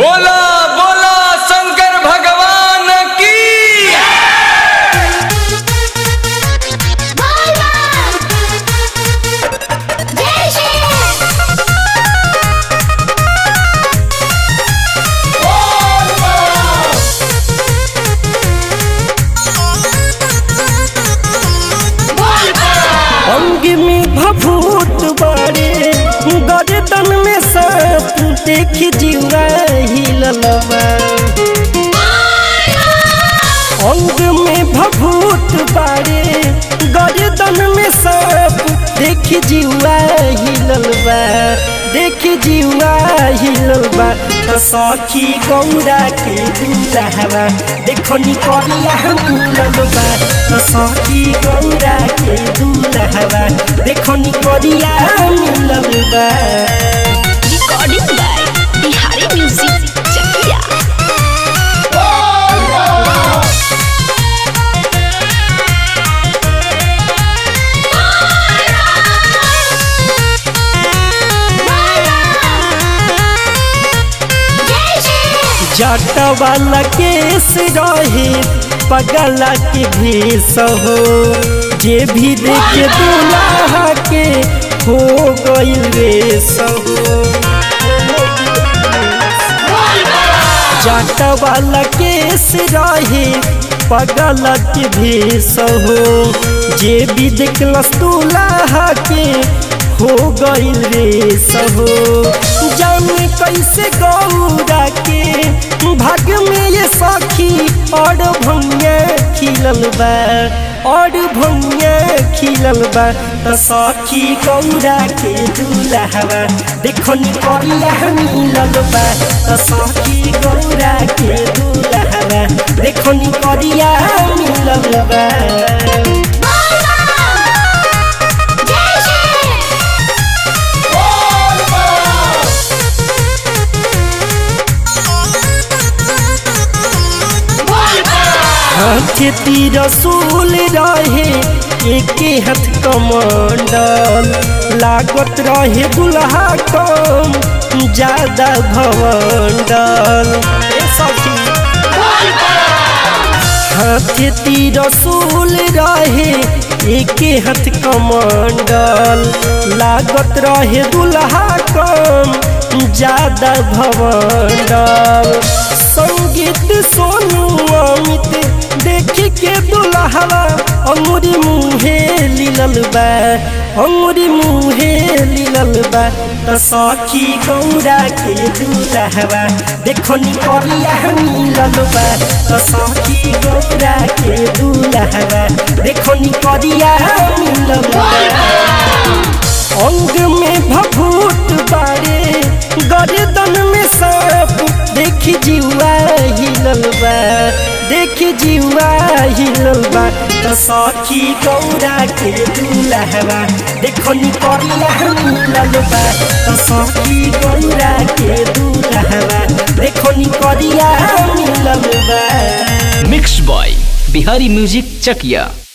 बोला बोला शंकर भगवान की अंग में भभूत बारे गर्दन में सांप देखी जीवा हिललवा अंग में भभूत बारे गर्दन में सांप देखी जीवा हिललवा देखी जीवा हिललवा तो सखी गौरा के दूल्हा देखो निकलिया मिललवा तो सखी गौरा के दूल्हा देखो निकलिया मिललवा recording by Bihari Music Chakia. जट वाला केस रहे पगला के भेष हो जे भी देखे दूल्हा के हो गइल रेस हो जट वाला केस रहे पगला के भेष हो जे भी देखलस दूल्हा के हो गइल रेस हो जाने कैसे गौरा के भाग में ये सखी और भंगे खिलल बा और भंगे खिलल बा तो सखी गौरा के दूल्हा देखो निकलिया मिलल बा तो सखी गौरा के दूल्हा देखो निकलिया मिलल बा खेती रसूल रहे एके हाथ कमंडल लागत रहे दुल्हा कम ज्यादा भवंडल हाथी रसूल रहे एके हाथ कमंडल लागत रहे दुल्हा कम ज्यादा भवंडल संगीत सोनू अमित देखी के दुल्हवा अंगुरी मुहे लिलल बा अंगुरी मुहे लिलल बा तो सखी गौरा के दुल्हवा देखो निकलिया मिलल बा तो सखी गौरा के दुल्हवा देखो निकलिया मिलल बा अंग में भभूत बारे गर्दन में सांप देखी जीवा हिलल बा देखी जीवा हिलल बा तो सखी गौरा के दूल्हा देखो निकलिया मिलल बा तो सखी गौरा के दूल्हा देखो निकलिया मिलल बा मिक्स बॉय बिहारी म्यूजिक चकिया